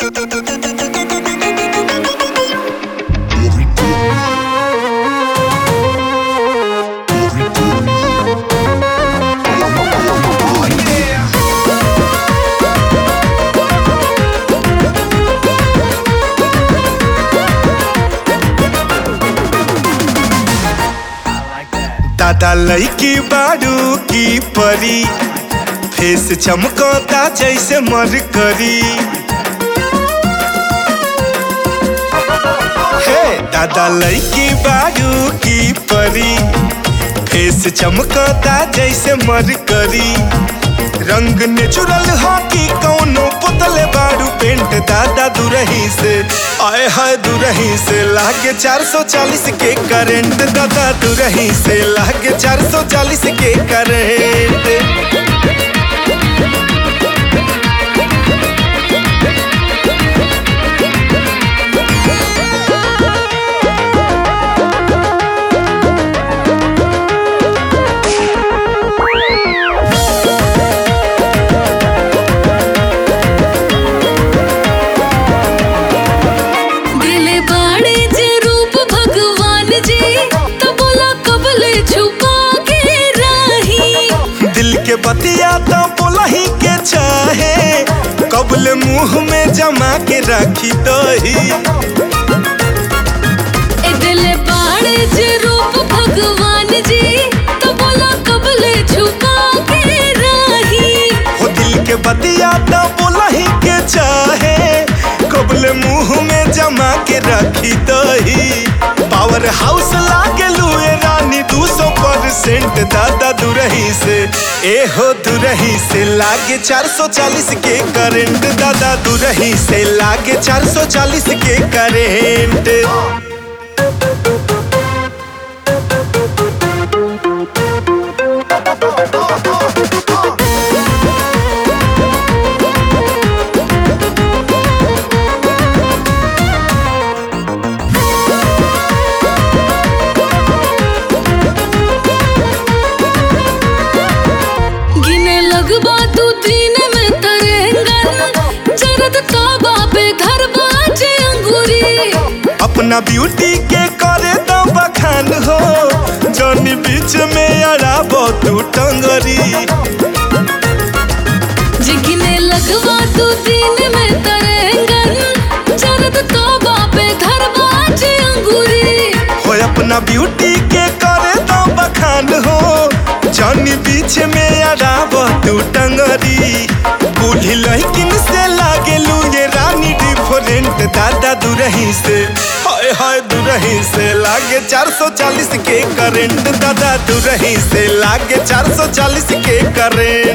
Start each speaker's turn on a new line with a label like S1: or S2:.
S1: दादा लईकी बाड़ू की परी फेस चमकता जैसे मरकरी हे दादा लईकी बाड़ू की परी फेस चमकता जैसे मरकरी रंग नेचुरल हो कि कौनो पुतले बाड़ू पेंट दादा दुरही से आए हाय दुरही से लागे 440 के करंट दादा दुरही से लागे 440 के करंट
S2: दिले बाड़े जे रूप भगवान जी तो बोला कबले छुपा के राही
S1: दिल के बतिया तो बोलही के चाहे कबल मुंह में जमा के रखी दही
S2: ए दिले बाड़े जे रूप भगवान जी तो बोला कबले छुपा के राही
S1: हो दिल के बतिया तो बोलही के चाहे कबल मुंह में जमा के रखी दही पावर हाउस लागे लुए रानी दू सौ परसेंट दादा दुरही से ए हो दुरही से लागे 440 के करंट दादा दुरही से लागे 440 के करंट
S2: गिने लगबा तू दिन में तरेंगन जरद तोबा पे घर बाजे अंगूरी
S1: अपना ब्यूटी के करे दो बखान हो जौनी बीच में अड़ाबो तू टंगरी
S2: जिगने लगवा तू दिन में तरेंगन जरद तोबा पे घर बाजे अंगूरी
S1: हो अपना ब्यूटी के करे दो बखान हो जौनी बीच में अड़ाबो तू टंगरी बूढ़ी लड़किन से लागे लू ये रानी डिफरेंट दादा दुरही से हाय हाय दुरही से लागे 440 के करंट दादा दुरही से लागे 440 के करंट